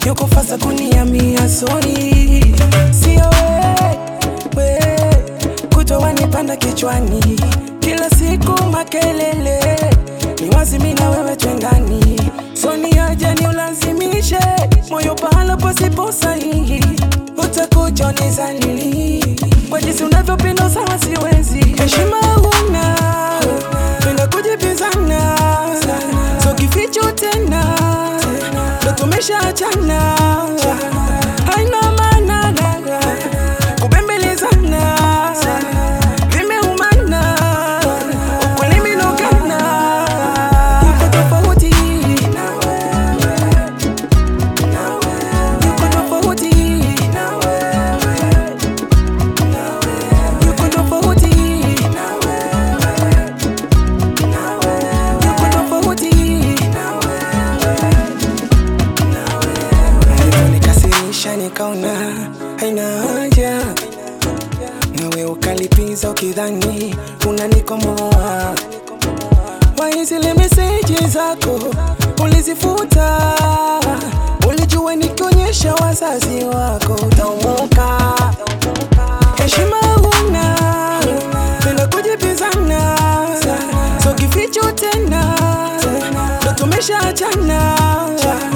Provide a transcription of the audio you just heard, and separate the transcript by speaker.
Speaker 1: yuko fasa kuniambia sorry, sio we, we kutoa nipanda kichwani, kila siku makelele, ni wazi mimi na wewe twendani, so ni aje ni ulazimishe moyo pahala pasipo sahihi, utakuja nizalili kwa jinsi unavyopenda, sawa siwezi, heshima huna, penda kujibizana, so kificho tena, ndo tumeshaachana, haina maana kubembelezana, vimeumana, ukweli minogana, yuko tofauti na wewe, yuko tofauti na wewe, yuko tofauti na wewe, yuko tofauti na wewe, alivyonikasirisha nikaona haina haja nawe ukalipiza ukidhani unanikomoa. Why zile meseji zako ulizifuta? Ulijua nikionyesha wazazi wako utaumuka. Heshima huna, penda kujibizana, so kificho tena, ndo tumeshaachana.